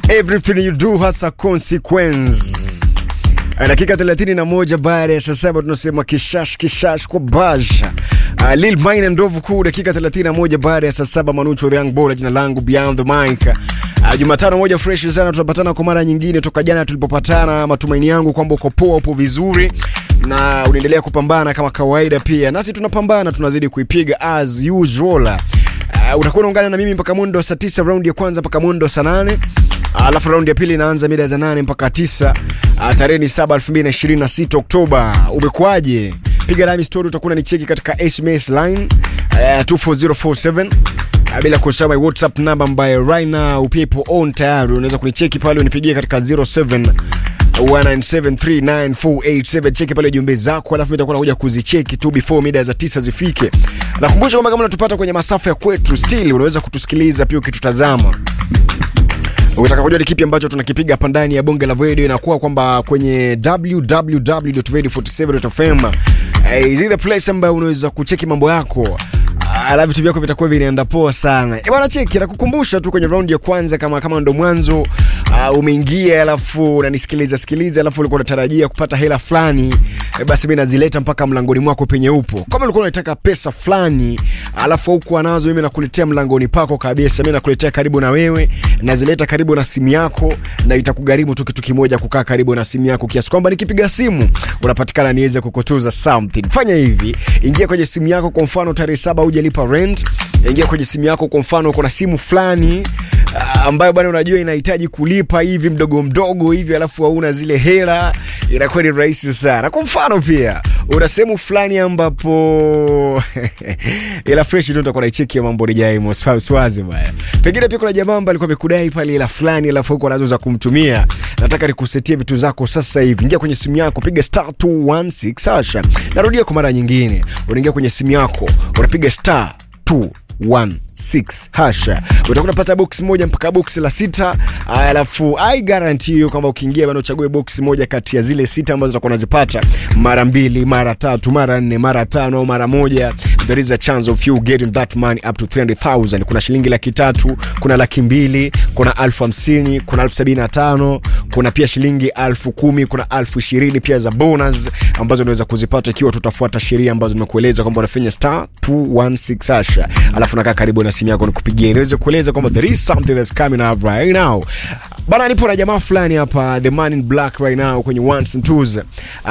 everything you do has a consequence. Dakika 31 baada ya saa saba tunasema kishash kishash kwa basha. Uh, Lil Mine ndovu kuu dakika 31 baada ya saa saba Manucho the Young Boy jina langu Beyond the Mic. Uh, Jumatano moja fresh sana tunapatana kwa mara nyingine toka jana tulipopatana. Matumaini yangu kwamba uko poa, upo vizuri na unaendelea kupambana kama kawaida pia. Nasi tunapambana tunazidi kuipiga as usual. Uh, utakuwa unaungana na mimi mpaka mwendo saa 9 round ya kwanza mpaka mwendo saa 8. Alafu raundi ya pili inaanza mida za 8 mpaka 9. Uh, tarehe ni 7 2026 Oktoba. Umekuaje? Piga nami story, utakuwa unanicheki katika SMS line uh, 24047 uh, bila kusahau my WhatsApp number ambayo right now people on tayari unaweza kunicheki pale unipigie katika 07 1973948 cheki pale jumbe zako, alafu nitakuwa nakuja kuzicheki tu before mida za tisa zifike. Nakumbusha kwamba kama unatupata kwenye masafa ya kwetu, still unaweza kutusikiliza pia ukitutazama ukitaka kujua ni kipi ambacho tunakipiga hapa ndani ya bonge la video inakuwa kwamba kwenye www.radio47.fm eh, is the place ambayo unaweza kucheki mambo yako alafu vitu vyako vitakuwa vinaenda poa sana. E bwana, cheki nakukumbusha tu kwenye raundi ya kwanza, kama kama ndo mwanzo uh, umeingia alafu unanisikiliza sikiliza, alafu ulikuwa unatarajia kupata hela fulani e, basi mimi nazileta mpaka mlangoni mwako penye upo. Kama ulikuwa unataka pesa fulani alafu hukuwa nazo, mimi nakuletea mlangoni pako kabisa. Mimi nakuletea karibu na wewe, nazileta karibu na simu yako, na itakugharimu tu kitu kimoja, kukaa karibu na simu yako, kiasi kwamba nikipiga simu unapatikana niweze kukutuza something. Fanya hivi, ingia kwenye simu yako, kwa mfano tarehe saba hujalipa rent, ingia kwenye simu yako, kwa mfano uko na simu fulani ah, ambayo bwana unajua inahitaji kulipa hivi mdogo mdogo hivi, alafu hauna zile hela, inakuwa ni rahisi sana. Kwa mfano pia una sehemu fulani ambapo ila fresh tu utakuwa naicheki ya mambo rijai moswazi bwana. Pengine pia kuna jamaa ambaye alikuwa amekudai pale ila fulani, alafu huko anazo za kumtumia. Nataka nikusetie vitu zako sasa hivi. Ingia kwenye simu yako, piga star 216 hasha. Narudia kwa mara nyingine, unaingia kwenye simu yako, unapiga star 216 hasha, utakuwa unapata box moja mpaka box la sita. Alafu I guarantee you kwamba ukiingia bana, uchague box moja kati ya zile sita ambazo utakuwa unazipata mara mbili, mara tatu, mara nne, mara tano au mara moja, there is a chance of you getting that money up to 300,000. Kuna shilingi laki tatu, kuna laki mbili, kuna elfu hamsini, kuna elfu sabini na tano, kuna pia shilingi elfu kumi, kuna elfu ishirini pia za bonus ambazo unaweza kuzipata ikiwa tutafuata sheria ambazo nimekueleza kwamba unafanya star 216 hasha, alafu nakaa karibu na simu yako nikupigia, niweze kueleza kwamba there is something that's coming up right now bana. Nipo na jamaa fulani hapa, the man in black right now kwenye ones and twos